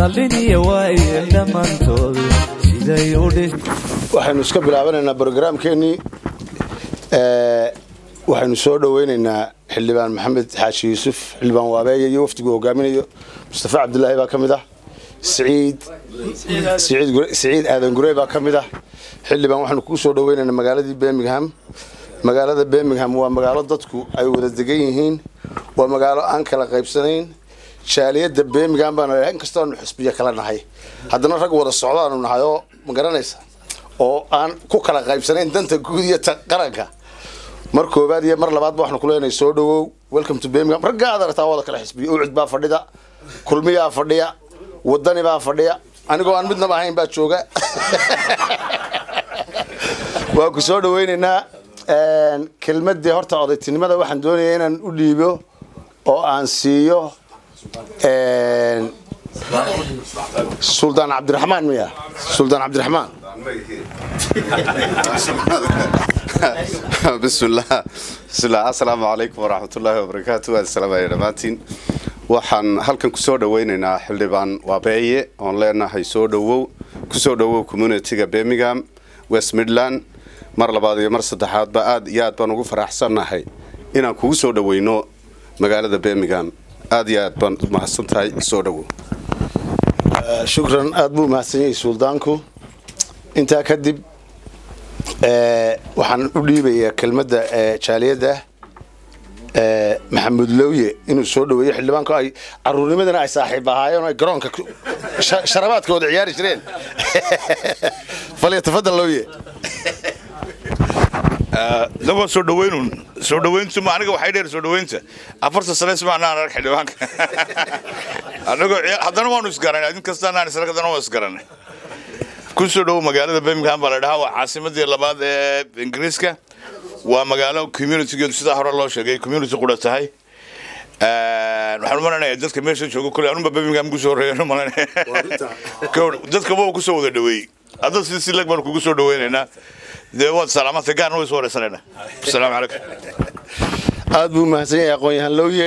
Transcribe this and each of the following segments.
dhaliniya waaye dhammaantoodu siday u dhih waxaynu iska bilaabanaynaa brogaraamkeenii waxaynu soo dhoweynaynaa xildhibaan maxamed xaashi yuusuf xildhibaan waabeeye iyo wafdigu hogaaminayo mustafa cabdulaahi baa ka mid ah siciid siciid aadan gurey baa ka mid ah xildhibaan waxaanu kugu soo dhoweynaynaa magaaladii birmingham magaalada birmingham waa magaalo dadku ay wada degan yihiin waa magaalo aan kala qaybsanayn jaaliyadda birmingham baana in kastoonu xisbiya kala nahay haddana rag wada socdaanu nahay oo ma garanaysa oo aan ku kala qaybsanayn danta guud iyo ta qaranka mar koobaad iyo mar labaadba waxaanu ku leenahay soo dhawow welcome to birmingham ragga aad aragtaa wada kala xisbiya ucid baa fadhida kulmiyaa fadhiya wadani baa fadhiya anigoo aan midnaba ahayn baa jooga waa ku soo dhaweynaynaa kelmadii horta odaytinimada waxaan doonaya inaan u dhiibo oo aan siiyo suldaan cabdiraxmaan miya suldaan cabdiraxmaan bismillah bismillah assalaamu calaykum waraxmatullaahi wabarakaatu waan salaamaya dhammaantiin waxaan halkan kusoo dhaweynaynaa xildhibaan waabeeye oon leenahay soo dhawow kusoo dhawow communitiga birmingham west midland mar labaad iyo mar saddexaadba aad iyo aad baan ugu faraxsannahay inaan kugu soo dhaweyno magaalada birmingham aad iyo aad baan mahadsan tahay soo dhawow shukran aada buu mahadsan yahay suldaanku intaa kadib waxaan u dhiibayaa kelmadda jaaliyadda maxamuud lowye inuu soo dhaweeyo xildhibaanku ay caruurnimadana ay saaxiib ahaayeen oo ay garoonka sharabaadka wada ciyaari jireen falyatafadal lowye dagoo soo dhaweynun soo dhaweyntu ma aniga waxay dheer soo dhaweynta afarta sane ismacnaan arag xildhibaanka anagoo haddana waanu isgaranay adin kastaanaan isla haddana waa isgaranay ku soo dhowow magaalada birmingham baa la dhahaa waa caasimadii labaad ee ingiriiska waa magaalo communitygeedu sidaa hore loo sheegay community qura tahay waxaan umalanaya dadka meesha jooga kule anunba birmingham kusoo horreeyan umalanaya dadka waa kusoo wada dhaweeyey hadda si si lag baan kugu soo dhaweynaynaa dee waad salaamata gaarna way soo wareysanayna asalaamu calaykum aada buu mahadsan yahay aqoon-yahaan lowye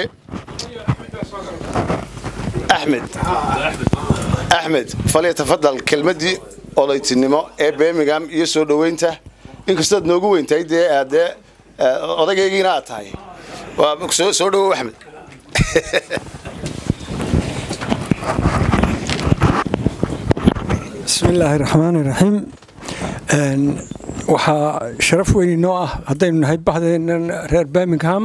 axmed axmed falyatafadal kelmaddii odaytinimo ee birmingham iyo soo dhoweynta inkastood noogu weyntahay dee aadee odagaygiina aad tahay soo dhawow axmed bismi illaahi raxmaani raxiim waxaa sharaf weyn inoo ah haddaynu nahay baxdeennan reer birmingham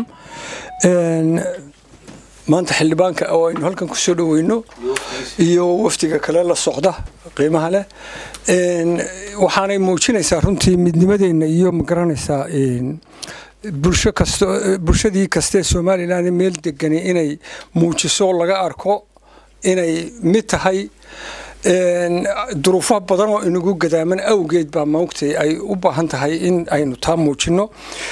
maanta xildhibaanka oo aynu halkan ku soo dhoweyno iyo wafdiga kale la socda qiimaha leh waxaanay muujinaysaa runtii midnimadeenna iyo magaranaysaa bulsho kasto bulshadii kastee somalilan meel degani inay muujiso laga arko inay mid tahay duruufo badan oo inagu gadaaman awgeed baa maogtay ay u baahan tahay in aynu taa muujino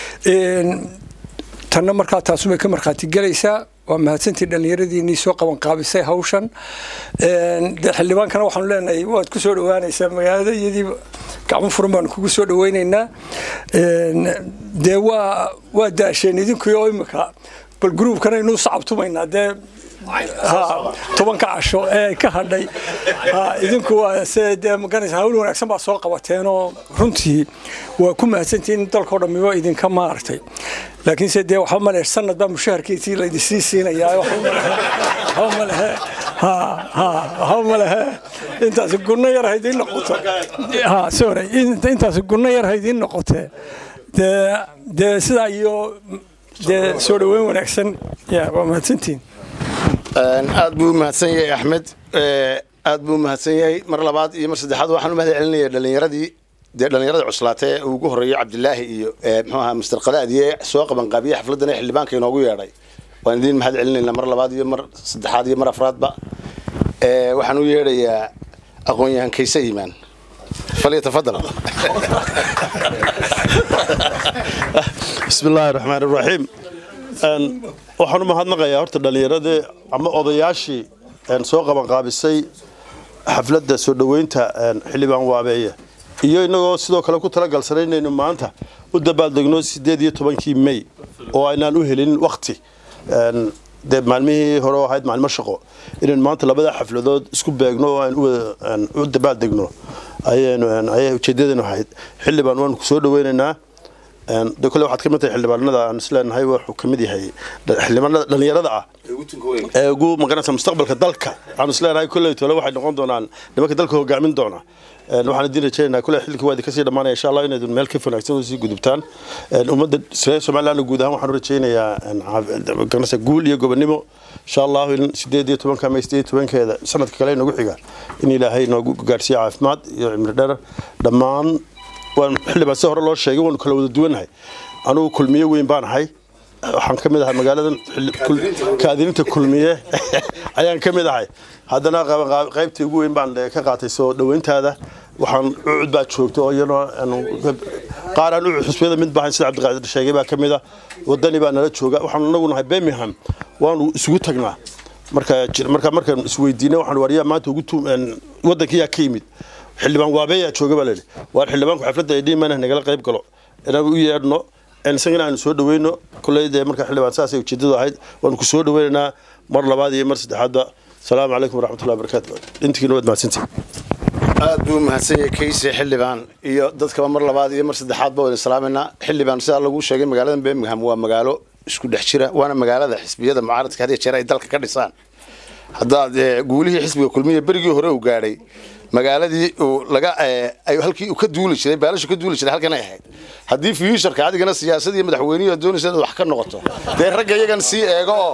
tanna markaa taasubay ka markhaati gelaysaa waa mahadsantii dhallinyaradiinii soo qabanqaabisay hawshan dee xildhibaankana waxaanu leenahay waad ku soo dhowaanaysaa magaalada iyadii gacmo furan baanu kugu soo dhaweynaynaa dee waa waa daasheen idinkii oo imika bal gruubkana inuu sacabtumaynaa dee tobanka casho ee ka hadhay idinku waa se dee maganaysa hawl wanaagsan baa soo qabateenoo runtii waa ku mahadsantihiin dalkao dhammiba idinka maaragtay laakiinse dee waxba male sanad baa mushaharkiisii laydisii siinayaa waxba malehe waxba malehe intaasi gunno yar haydiin noqoto sorry intaasi gunno yar haydiin noqotee dee dee sidaa iyo dee soo dhaweyn wanaagsan ya waa mahadsantihiin aad buu mahadsan yahay axmed aad buu mahadsan yahay mar labaad iyo mar saddexaad waxaan u mahad celinaya dhalinyaradii dee dhallinyarada cuslaatee uu ugu horreeyey cabdilaahi iyo muxuu ahaa mister qadaadiye soo qabanqaabiye xafladdan ee xildhibaanka inoogu yeedhay waan idiin mahad celinaynaa mar labaad iyo mar saddexaad iyo mar afraadba waxaan u yeedhayaa aqoon-yahan kayse iimaan falyatafadal bismi illaahi raxmaan iraxiim waxaan u mahadnaqayaa horta dhallinyaradii ama odayaashii soo qabanqaabisay xafladda soo dhoweynta xildhibaan waabeeye iyo innagoo sidoo kale ku talagalsanay inaynu maanta u dabaaldegno siddeed iyo tobankii may oo aynaan u helin wakhti dee maalmihii hore oo ahayd maalmo shaqo inaynu maanta labada xafladood isku beegno oo aan u wada- aan u dabaaldegno ayaynu een, ayay ujeedadeenu ahayd xildhibaan waanu kusoo dhaweynaynaa een, de kole waxaad ka mid tahay xildhibaanada aan isleenahay wuxuu ka mid yahay dha- xildhibaanada dhallinyarada ah ee ugu magaranaysa mustaqbalka dalka waxaanu isleenahay kolley tole waxay noqon doonaan nimanka dalka hogaamin doona Een, waxaan idin rajaynaynaa kolley xilkii waa idinka sii dhammaanaya insha allah inaydun meel ka wanaagsan oo sii gudubtaan Een, ummadda reer somaliland guud ahaan waxaan u rajaynayaa een, caaf- magaranaysa guul iyo gobonimo insha allahu in sideed iyo tobanka ama sideed iyo tobankeeda sanadka kale inagu xiga in ilaahay noogu gaarsiiyo caafimaad iyo cimri dheer dhammaan waan xildhibaan si hore loo sheegay waanu kala wada duwanahay anugu kulmiye weyn baan ahay waxaan ka mid ahay magaaladan xilli- kul- kaadininta kulmiye ayaan ka mid ahay haddana qab- qab- qaybtii ugu weyn baan eh, ka qaatay soo dhoweyntaada waxaan ucud baa joogta oo iyadoo aanu- qaar aan ucud xusbiyada mid baahayn sida cabdiqaadir sheegay baa ka mid a wadani baa nala jooga waxaan anagu nahay birmingham waanu isugu tagnaa marka jir- marka markaan isweydiinay waxaan wariyaa maanta ugu tu- een, wadankiyaa ka yimid xildhibaan waabeeyaa jooga baa layidhi waar xildhibaanku xafladda ay dhiimaan nagala qayb galo inaanu u yeedhno een, isagana aanu soo dhaweyno kulley dee marka xildhibaan saasay ujeedadu ahayd waanu ku soo dhaweynaynaa mar labaad iyo mar saddexaadba asalaamu calaykum waraxmatullahi wabarakaatu intigiina waad mahadsantihin aad buu mahadsan yahay kayse xildhibaan iyo dadkaba mar labaad iyo mar saddexaadba waynu salaamaynaa xildhibaan sidaa lagu sheegay magaalada birmingham waa magaalo isku dhex jira waana magaalada xisbiyada mucaaradka had iyo jeer ay dalka ka dhisaan haddaad eh, guulihii xisbiga kulmiya berigii hore uu gaadhay magaaladii uu laga eh, ay halkii uu ka duuli jiray baalashu ka duuli jiray halkan ay ahayd haddii fuuturka adigana siyaasadii madaxweynihi aad doonaysa inaad wax ka noqoto dee ragga iyagan sii eego oo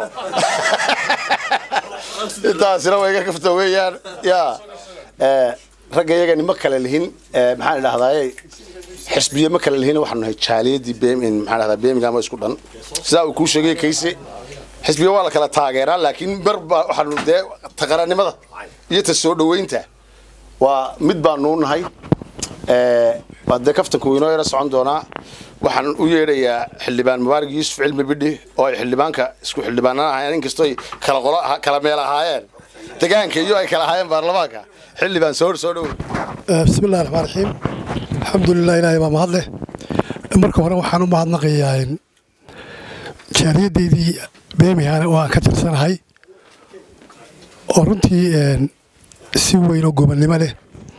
intaasina way iga kafta weeyaan yaa Eh, ragga iyagani ma kale lihin eh, maxaan idhahdaay xisbiye ma kale lihin waxaanu nahay jaaliyadii bemin maxaan dhahdaa birmingham oo isku dhan sidaa uu kuu sheegay kayse xisbiya waa la kala taageeraa laakiin marba waxaanu dee taqaranimada iyo ta soo dhoweynta waa mid baanu nahay Eh, waa dee kaftanku inoo yara socon doonaa waxaan u yeedhayaa xildhibaan mubaarak yuusuf cilmi bidhi oo ay xildhibaanka isku xildhibaanana ahaayeen inkastoo ay kala qolo aha- kala meel ahaayeen degaanka iyo ay kala ahaayeen baarlamaanka xildhibaan soo soo dhow bismi illahi raxmaan raxiim alxamdulilah ilaahay baa mahad leh marka hore waxaan u mahadnaqayaa in jaaliyaddeydii birmingham oo aan ka tirsanahay oo runtii een, si weyn oo gobonnimo leh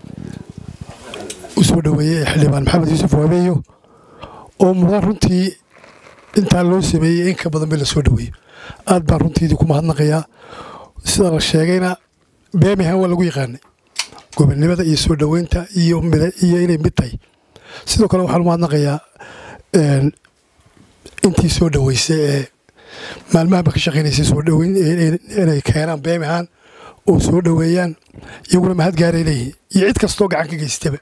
u soo dhoweeyey xildhibaan maxamed yuusuf waabeeyo oo mudan runtii intaa loo sameeyey in ka badan ba la soo dhoweeyo aad baan runtiidii ku mahadnaqayaa sida la sheegayna birmingham waa lagu yaqaanay gobonnimada iyo soo dhoweynta iyo mid- iyo inay mid tahay sidoo kale waxaan u mahadnaqayaa een, intii soo dhoweysay ee maalmahaba ka shaqaynaysay soo dhoweyn in- inay keenaan birmingham oo soo dhoweeyaan iyaguna mahad gaaray leeyihiin iyo cid kastoo gacan ka geystaba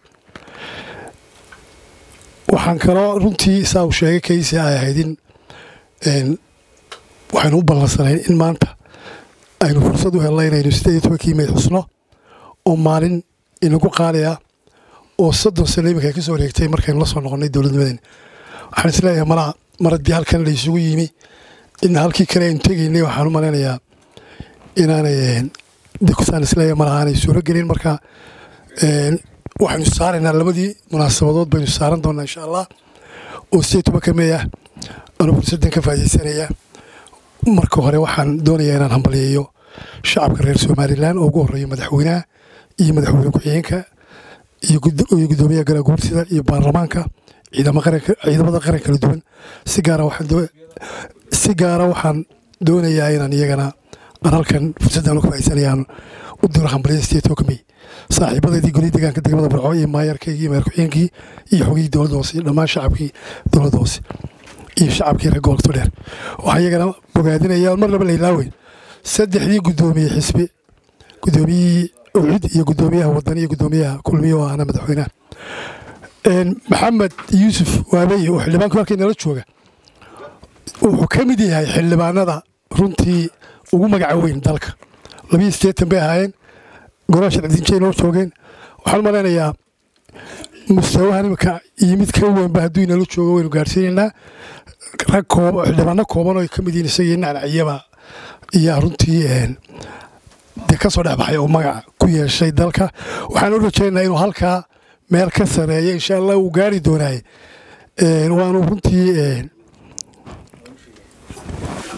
waxaan kaloo runtii saa uu sheegay kaysi ay ahayd in een, waxaynu u ballansanayn in maanta aynu fursad u helnay inaynu sideed iyo tobankii may xusno oo maalin inagu qaadaya oo soddon sano iminka ay ka soo wareegtay markaynu la soo noqonnay dowladnimadeena waxaan isleeyahay malaha mar haddii halkan la isugu yimi in halkii kale aynu tegaynay waxaan u malaynayaa inaanay een, dee kusaan isleeyahay malaha aanay suuro gelin marka een, waxaynu saaraynaa labadii munaasabadood baynu saaran doonaa insha allah oo sideed tobanka meey ah anuu fursaddan ka faa'iidaysanaya marka hore waxaan doonayaa inaan hambaliyeeyo shacabka reer somalilan oo ugu horeeya madaxweynaha iyo madaxweyne ku-xigeenka iyo gud- iyo gudoomiyaha galaguursida iyo baarlamaanka ciidama qaranka ciidamada qaran kala duwan si gaara waxaan doo- si gaara waxaan doonayaa inaan iyagana aan halkan fursaddan uga faa'iidaysanayaan u diro hambaliyada sideed tobanka mey saaxiibadeedii goli deegaanka degmada barco iyo maayarkaygii iyo maayar ku-xigeenkii iyo xogihii dowladda hoose iyo dhammaan shacabkii dowladda hoose iyo shacabkii reer gobolka dheer waxaa iyagana bogaadinaya mar laba la ilaaweyn saddexdii gudoomiye xisbi gudoomiyihii ucud iyo gudoomiyaha wadan iyo gudoomiyaha kulmiye oo ahna madaxweynaha Een, maxamed yuusuf waabey oo xildhibaanku halkii nala jooga wuxuu ka mid yahay xildhibaanada runtii ugu magaca weyn dalka labiyo siddeetan bay ahaayeen golaha sharci-dinjay noo joogeen waxaan u malaynayaa mustawahan imika iyo mid ka weynba hadduu inala joogo waynu gaarsiinaynaa rag koob xildhibaano kooban oo ay ka mid yihiin isagii nacnaciyaba ayaa runtii een, dee ka soo dhexbaxay oo magaca ku yeeshay dalka waxaan u rajaynaynaa inuu halkaa meel ka sareeya insha allah uu gaari doonaaye Een, waanu runtii een,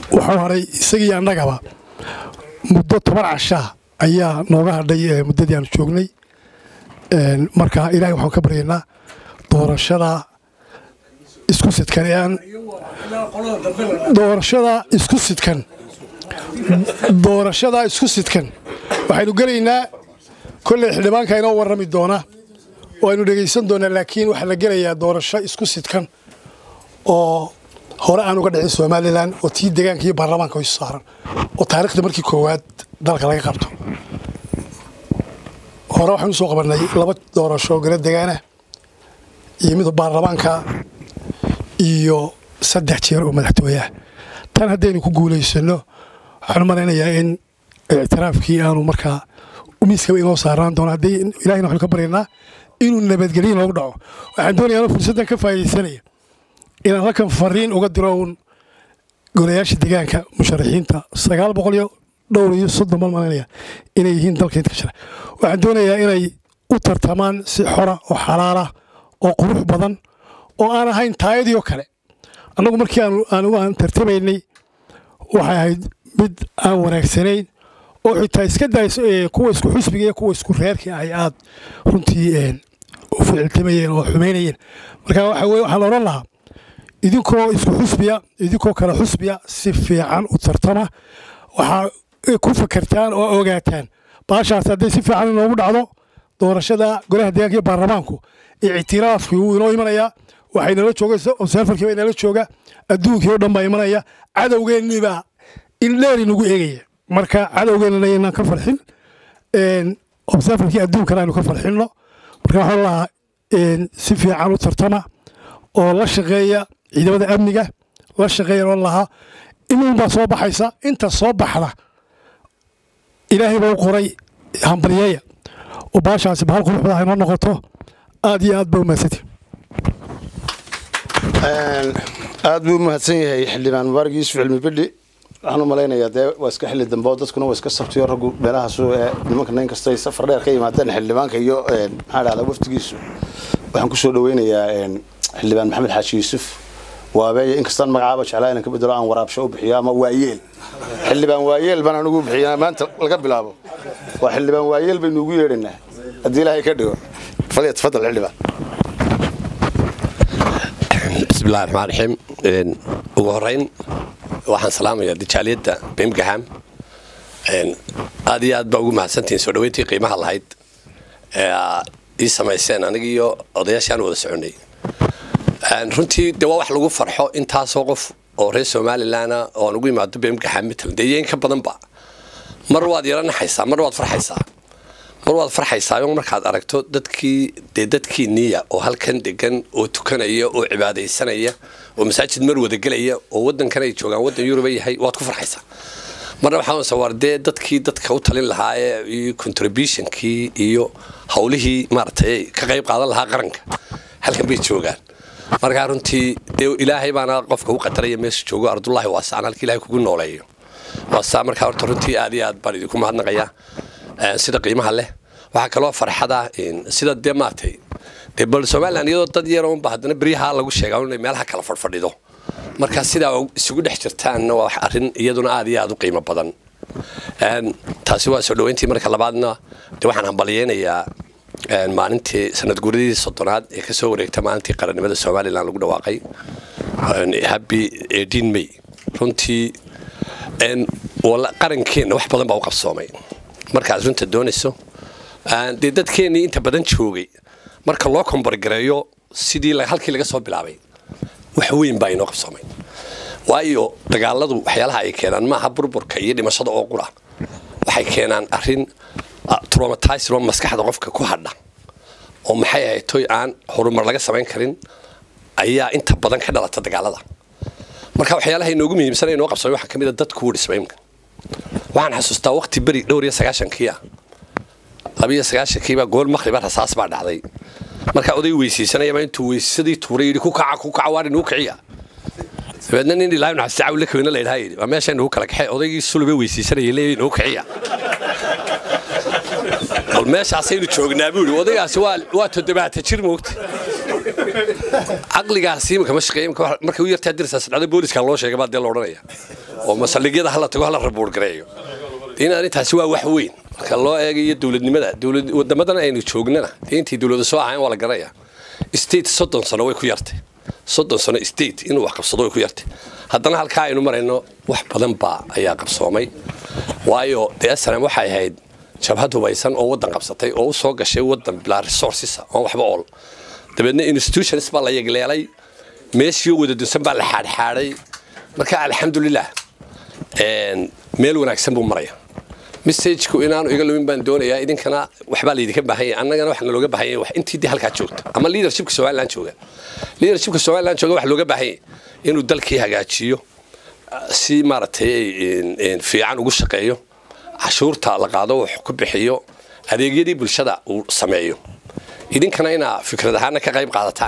wuxuu haray isagii annagaba muddo toban cashaa ayaa nooga hadhay ee muddadii aanu joognay Een, marka ilaahay waxaan ka baryaynaa doorashada isku sidkan ee aan doorashada isku sidkan doorashada isku sidkan waxaynu gelaynaa kolley xildhibaanka inoo warrami doona oo aynu dhegaysan doonaa laakiin waxaa la gelayaa doorasho isku sidkan oo hore aan uga dhicin somalilan oo tii deegaanka iyo baarlamaanka isu saaran oo taariikhda markii koowaad dalka laga qabto hore waxaan usoo qabanay laba doorasho oo gala degaana iyo mid baarlamaanka iyo saddex jeer oo madaxtooyaha tan haddaynu ku guulaysano waxaan u malaynayaa in ictiraafkii aanu markaa miiskaba inoo saaraan doono haddii ilahina waxaynu ka baryaynaa inuu nabadgelyo inoogu dhaco waxaan doonayaa inuu fursaddan ka faa'iidaysanaya inaan halkan fariin uga diro uun golayaasha deegaanka musharaxiinta sagaal boqol iyo dhowr iyo soddon bal malanaya inay yihiin dalka inta ka jira waxaan doonayaa inay u tartamaan si xora oo xalaala oo qurux badan oo aan ahayn taayadii oo kale annagu markii aanu aanu aan tartamaynay waxay ahayd mid aan wanaagsanayn oo xitaa iska dayso ee kuwa isku xusbiga iyo kuwa isku reerka ay aad runtii een, u ficiltamayeen oo xumaynayeen marka waxa weye waxaan odhan lahaa idinkoo isku xusbiya idinkoo kale xusbiya si fiican u tartama waxaa ku fakertaan oo ogaataan baashaas hadday si fiican inoogu dhacdo doorashada golaha deegaanka iyo baarlamaanku ictiraafkii wuu inoo imanayaa waxay nala joogaysa obserfarkii baa nala jooga adduunkii oo dhan baa imanaya cadowgeennii baa in dheer inagu eegaya marka cadowgeennana inaan ka farxin een, obserfarkii adduunkana aynu ka farxinno marka waxaan lahaa een, si fiican u tartama oo la shaqeeya ciidamada amniga la shaqeeya oo lahaa inuun baa soo baxaysa inta soo baxda ilaahay baa u qoray hambalyeeya oo baashaasi bahal quruxda inoo noqoto aad iyo aad ba u mahadsantihi aad buu u mahadsan yahay xildhibaan mubaarak yuusuf cilmi bidhi waxaan u malaynayaa dee waa iska xilli dambe oo dadkuna waa iska sabtiyo raggu meelahaasu ee nimanka nin kasta ay safar dheer ka yimaadeen xildhibaanka iyo een, maxaa dhahdaa wafdigiisu waxaan kusoo dhaweynayaa een, xildhibaan maxamed xaaji yuusuf waabeeye inkastaan magacaaba jeclaa inaan ka bedelo aan waraabsho u bixiyo ama waayeel xildhibaan waayeel baan anigu bixiyaa maanta laga bilaabo waa xildhibaan waayeel baynu ugu yeedhaynaa haddii ilaahay ka dhigo fadli tafadal xildhibaan بسم الله الرحمن الرحيم إن ugu horeyn waxaan salaamayaa dijaaliyadda birmingham Een, aad iyo aad baa ugu mahadsantihiin soo dhaweyntii qiimaha lahayd ee aad ii samayseen aniga iyo odayaashaan wada soconay Een, runtii de waa wax lagu farxo intaasoo qof oo reer somalilanah oo aan ugu imaado birmingham matalan dee iyo in ka badanba mar waad yara naxaysaa mar waad farxaysaa mar waad farxaysaayo markaad aragto dadkii dee dadkii niya oo halkan degan oo tukanaya oo cibaadaysanaya oo masaajid mar wada gelaya oo wadankan ay joogaan wadan yuruba yahay waad ku farxaysaa marna waxaa sawar dee dadkii dadka u talin lahaa ee iyo contributionkii iyo howlihii maaragtay ka qayb qaadan lahaa qaranka halkan bay joogaan markaa runtii dee ilaahay baana qofka u qadaraya meesha joogo ardullaahi waasaan halkii ilaahay kugu nooleeyo waasaa markaa horta runtii aad iyo aad baan idinku mahadnaqayaa Een, sida qiimaha leh waxaa kaloo farxada in sida dee maaragtay dee bal somalilan iyadoo dad yar unba haddana beryaha lagu sheegaa inay meelaha kala fadhfadhido marka sidaa isugu dhex jirtaanna waa wax arrin iyaduna aad iyo aad u qiimo badan Een, taasi waa soo dhaweyntii marka labaadna dee waxaan hambalyeynayaa een, maalintii sanad guuradii soddonaad ee kasoo wareegta maalintii qarannimada somalilan lagu dhawaaqay Een, happy 18 may runtii een, wala- qarankeenna wax badan baa u qabsoomay markaad runta doonayso Aan dee dadkeennii inta badan joogay marka loo kombargareeyo sidii la- halkii laga soo bilaabay wax weyn baa inoo qabsoomay waayo dagaaladu waxyaalaha ay keenaan maaha burburka iyo dhimashada oo qura waxay keenaan arrin traumatized oo maskaxda qofka ku hadha oo maxay ahayd toy aan horumar laga samayn karin ayaa inta badan ka dhalata dagaalada marka waxyaalaha inoogu muhiimsan ee inoo qabsoomay waxaa ka mid a dadku dhismay imka waxaan xasuustaa waqti beri dhowr iyo sagaashankii ah labiyo sagaashankiiba gool maqriba rasaas baa dhacday marka oday weysiisanayaba intuu weysadii tuuray yidhi ku kaca ku kaca waar inuu kiciya dabeedna nin ilaahay naxariista cawle kaweyne la yidhaha yidhi waa meesha inuu kala kaxee odaygii sulube weysiisanayay leeyahay inuu kiciya bal meeshaasaynu joognaa buu yidhi odaygaasi waa waa toddobaata jir moogta caqligaasi imika ma shaqeeya imika wax- markay u yartaa dirsaa sadhacda booliska loo sheegay baa dee la odhanaya oo masaldhigyada hala tago hala rabuur gareeyo in arrintaasi waa wax weyn marka loo eegayo dowladnimada dowlad wadamadan aynu joognana dee intii dowlada soo ahayn waa la garanaya state soddon sano way ku yartay soddon sano state inuu wax qabsado way ku yartay haddana halkaa aynu marayno wax badan baa ayaa qabsoomay waayo dee snm waxay ahayd jabhad hubaysan oo waddan qabsatay oo u soo gashay waddan bilaa resources oon waxba ool dabeedna institutions baa la yegleelay meeshii wada dunsan baa la xaadxaadhay marka alxamdulilah een, meel wanaagsan buu maraya messageku inaanu iga lumin baan doonayaa idinkana waxbaa laydinka baahan yahay annagana waxaa nalooga baahan yahay wax intii dee halkaa joogta ama leadershipka somaliland jooga leadershipka somaliland jooga waxaa looga baahan yahay inuu dalkii hagaajiyo si maaragtay een, een, fiican ugu shaqeeyo cashuurta la qaado wax ku bixiyo adeegyadii bulshada uu sameeyo idinkana inaa fikrad ahaana ka qayb qaadataan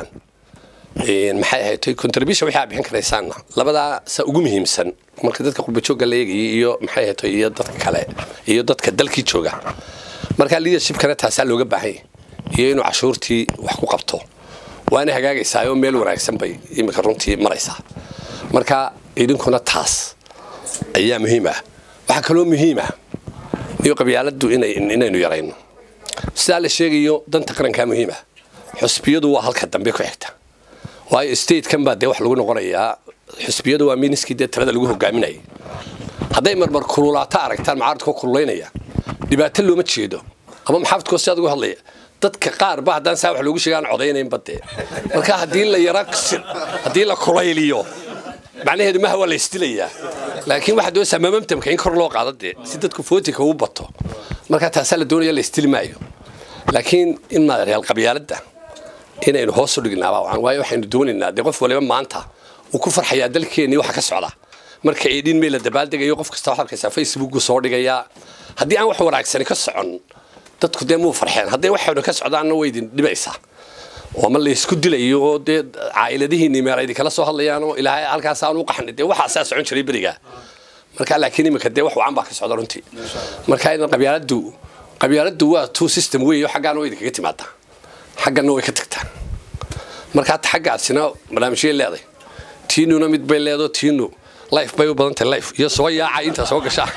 Een, maxay ahayd contribution waxaa bixin karaysaanna labadaa sa ugu muhiimsan marka dadka qurbajoogga la eegayay iyo maxay ahayd iyo dadka kale iyo dadka dalkii jooga marka leadershipkana taasaa looga baahan yahay iyo inuu cashuurtii wax ku qabto waana hagaagaysaa oo meel wanaagsan bay iminka runtii maraysaa marka idinkuna taas ayaa muhiim ah waxaa kaloo muhiim ah iyo qabyaaladdu inay inaynu yarayno sidaa la sheegayo danta qarankaa muhiim ah xusbiyadu waa halka dambe ku xigta waayo statekan baa dee wax lagu noqonayaa xusbiyadu waa miniskii dee talada lagu hogaaminayay hadday marmar kululaato aragtaan mucaaradkoo kululaynaya dhibaato looma jeedo ama maxaafadkoo si adugu hadlaya dadka qaar ba haddaan saa wax loogu sheega aan codaynaynba dee marka haddii la yara haddii la kulayliyo macnaheedu maha waa la isdilayaa laakiin waxaa doonaysaa mamamtamka in kor loo qaado dee si dadku footinka ugu bato marka taasaa la doonaya la isdili maayo laakiin in maadareal qabyaaladda inaynu hoos u dhignaaba wacan waayo waxaynu doonaynaa dee qof waliba maanta uu ku farxayaa dalkeennii waxa ka socda marka eedhin meel la dabaaldegayo qof kasta waxaad arkaysaa facebooku soo dhigayaa haddii aan wax wanaagsani ka socon dadku dee muu farxeen hadday waxaynu ka socdaanna way idin dhibaysaa oo ma laysku dilayo oo dee caa'iladihiinni meel idinkala soo hadlayaan oo ilaahay halkaas aan u qaxnay dee waxaasaa socon jiray berigaa marka laakiin iminka dee wax wacan baa ka socda runtii marka in qabyaaladdu qabyaaladdu waa two system weeyo xaggaana way idinkaga timaadaa xaggana way ka tagtaa marka hata xaggaasina barnaamijyay leeday tiinuna mid bay leedo tiinu life bay u badan tahay life iyo soo yaaca inta soo gashaa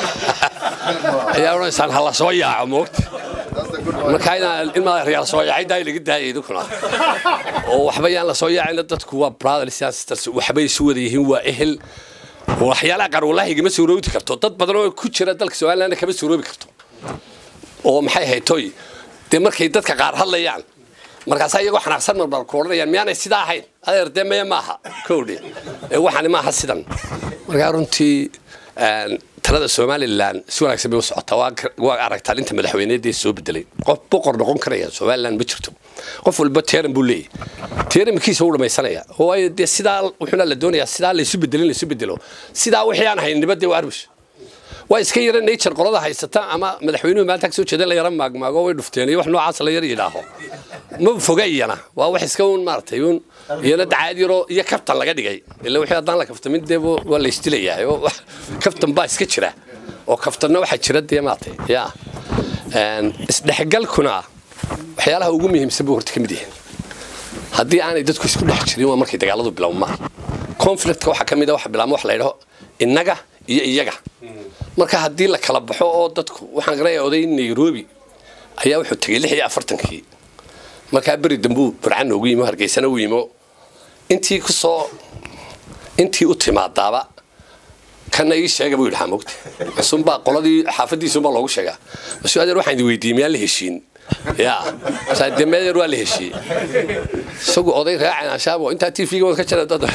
ayaa odhanaysaan hala soo yaaco moogta marka inaan in madaxyaal soo yaacay daay laga daayay idinkuna oo waxba yaan la soo yaacayna dadku waa brothers and sisters waxbay isu wada yihiin waa ehel waxyaalaha qaar wallaahi igama suuroobi karto dad badan oo ku jira dalka somaliland kama suuroobi karto oo maxay ahayd toy dee markay dadka qaar hadlayaan markaasaa iyagoo xanaaqsan marmar ku odhanayaan miyaanay sidaa ahayn adeer dee maya maaha kowdhe ee waxani maaha sidan markaa runtii talada somalilan si wanaagsan bay u socotaa waa aragtaan inta madaxweyneedii soo bedelay qof boqor noqon karaya somalilan ma jirto qof walba teeran buu leeyahy teerankiisa u dhamaysanaya waayo dee sidaa wuxuuna la doonayaa sidaa laysu bedelin laysu bedelo sidaa wixii aan hayn nibadee waa arbush waa iska yara nature qolada haysata ama madaxweynuhu maanta kasoo jeeda la yara maagmaago way dhufteen iyo wax noocaas la yar yidhaaho ma foga iyana waa wax iska un maaragtay un iyana dacaad yaroo iyo kaftan laga dhigay ila wixii haddaan la kaftamin dee waa la isdilayaa oo kaftan baa iska jira oo kaftanna waxaa jira dee maaragtay ya isdhexgalkuna waxyaalaha ugu muhiimsan buu horta ka mid yahay haddii aanay dadku isku dhex jirin waa markay dagaaladu bilowmaan conflictka waxaa ka mid a waxa bilaabma wax la yidhaho innaga iyo iyaga marka haddii la kala baxo oo dadku waxaan garanaya oday nairobi ayaa wuxuu tegey lix iyo afartankii markaa beri dambuu burcan ugu yimo hargeysana u yimo intii kusoo intii u timaadaaba kana ii sheega buu yidhahaa mogta masuunbaa qoladii xaafadiisuunbaa loogu sheegaa masuu adeer waxaan idin weydiiyey miyaan la heshiin ya dee meedeer waa la heshiiyey isagu oday raacan ashaabo intaa t v-ga wad ka jira dad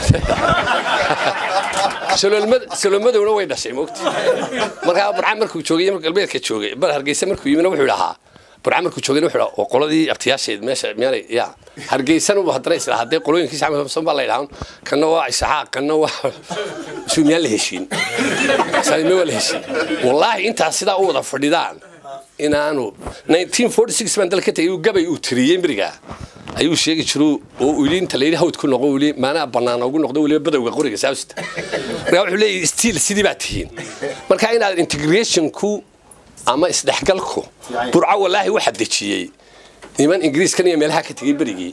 salomadowna way dhashay mogta markaa burcan markuu joogay mar galbeedka joogay bar hargeysa markuu yimina wuxuu dhahaa burcan markuu joogayna wuxuu dhahaa qoladii abtiyaasheed meesha miyaanay ya hargeysana haddana isla haddee qolooyinkiisa xamsan baa la yidhahan kanna waa isxaaq kanna waa suu miyaan la heshiin salime waa la heshiin wallaahi intaas sidaa u wada fadhidaan inaanu 1946 baan dalka tagay gabay uu tiriyey miriga ayuu sheegi jiru oo uu inta la yidhi hawd ku noqo weli maanaa bannaan ugu noqdo weliba badowga qoriga saawsta markaa wuxuu leeyahay stiil sidii baa tihiin marka inaad integrationku ama isdhexgalku burco wallaahi waxaa dejiyey niman ingiriiskan iyo meelaha ka tegey berigii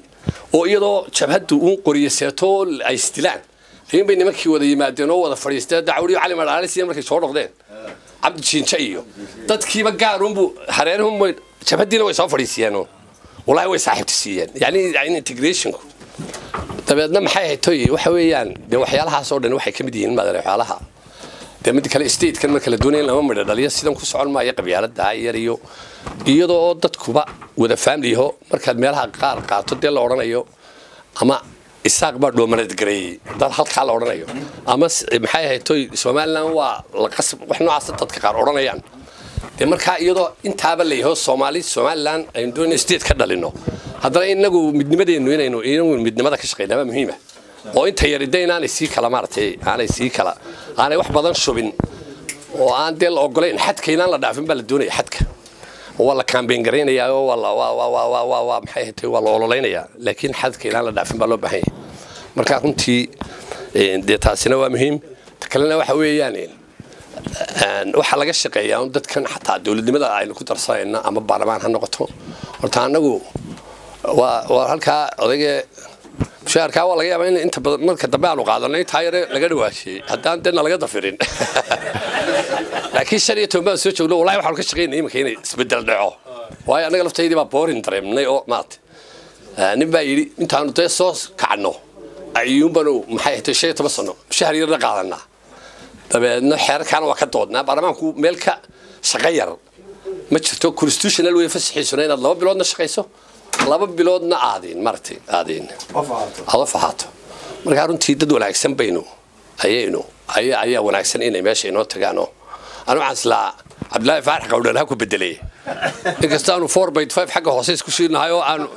oo iyadoo jabhaddu uun qoriyo seeto ay isdilaan ayuun bay nimankii wada yimaadeen oo wada fadhiisteen dacwadiyo cali madhaalisiya markay soo noqdeen cabdi jiinja iyo dadkiiba gaarunbu hareerahunba jabhaddiina way soo fadhiisiyeen walahi way saaxiibta siiyeen yani yani integrationku dabeedna maxay ahayd toy waxa weeyaan dee waxyaalahaas oo dhan waxay ka mid yihiin maadare waxyaalaha dee mid kale statekan marka la doonaya in lama midho dhaliyo sidan ku socon maayo qabyaalada yar iyo iyadoo oo dadkuba wada faamliyaho markaad meelaha qaar qaato dee la odhanayo ama isaaq baa dhoomanad gareeyey dad halkaa la odhanayo ama maxay ahayd toy somaliland waa la qasb wax noocaasa dadka qaar odhanayaan dee markaa iyadoo intaaba layaho soomaali somaliland aynu doonayno state ka dhalino haddana inagu midnimadeennu inaynu inagu midnimada ka shaqeynaa waa muhiima oo inta yarida inaanay sii kala maaratay aanay sii kala aanay wax badan shubin oo aan dee la ogolayn xadka inaan la dhaafin baa la doonaya xadka waa la kaambeyn garaynayaa oo waa la waa waa waa waa waa waa maxay ahayd waa la ololeynayaa laakiin xadka inaan la dhaafin baa loo baahan yahay marka runtii dee taasina waa muhiim ta kalena waxa weeyaan waxaa laga shaqeeyaa un dadkan xataa dowladnimada aynu ku darsanayna ama baarlamaan ha noqoto horta anagu waa waa halkaa odayga mushaharkaa waa laga yaabaa in inta badan marka dambe aanu qaadano intaa yare laga dhawaashiyey haddaan dena laga dafirin laakiin shan iyo toban baan soo joogno wallahi waxaanu ka shaqeynaya iminka inay isbedel dhaco waayo annaga laftaydii baa boorin dareemnay oo maata nin baa yidhi intaanu dee soo kacno ayuunbanu maxay ahayd shan iyo toban sano mushahar yarna qaadanaa dabeedna xeerarkaana waa ka doodnaa baarlamaanku meel ka shaqo yar ma jirto constitutional way fasaxiisuna inaad laba biloodna shaqayso laba biloodna aadin maratay aadin aad of ahaato markaa runtii dad wanaagsan baynu ayaynu ayaa ayaa wanaagsan inay meesha inoo tagaano anu waxaan islaa cabdillaahi faarax qawdhan ha ku bedelay inkasta aanu four by five xagga hoose isku shiinahay oo aanu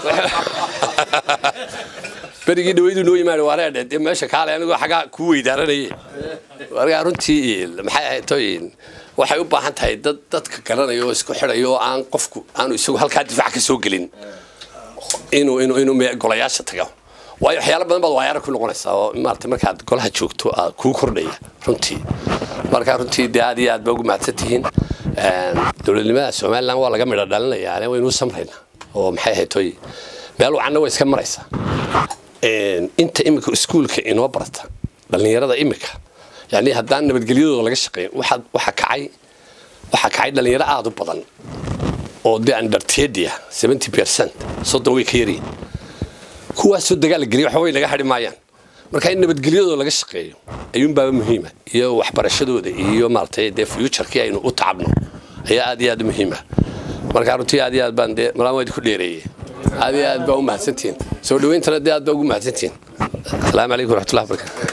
berigii dhawaydu noo yimaada waareedhe dee meesha kaale anigoo xaggaa kuu weydaaranayay markaa runtii maxay ahayd toyin waxay u baahan tahay dad dadka garanaya oo isku xidhaya oo aan qofku aanu isagu halkaa difaac ka soo gelin inuu inuu inuu golayaasha tago waayo waxyaalo badan baad waayaara ku noqonaysaa oo maarata markaad golaha joogto aad kuu kordhaya runtii markaa runtii dee aad iyo aad baa ugu mahadsan tihiin dowladnimada somaliland waa laga midho dhalinayaa waynu u samraynaa oo maxay ahayd toy meel wacanna way iska maraysaa inta imika iskuulka inoo barata dhallinyarada imika yani haddaan nabadgelyadooda laga shaqeyn waxa kacay waxaa kacay dhallinyaro aada u badan oo dee undertedia seventy percent soddon way ka yaryihin kuwaasoo dagaal geliya waxba way naga hadhi maayaan marka in nabadgelyadooda laga shaqeeyo ayuunbaaba muhiima iyo waxbarashadooda iyo maaratay dee futurkii aynu u tacabno ayaa aad iyo aad u muhiima marka runtii aad iyo aad baan dee malaan waa idinku dheereeyey aad iyo aad baa u mahadsantihiin soo dhawayntana dee aad baa ugu mahadsantihiin asalaamu calaykum waraxmatullahi wabarakatu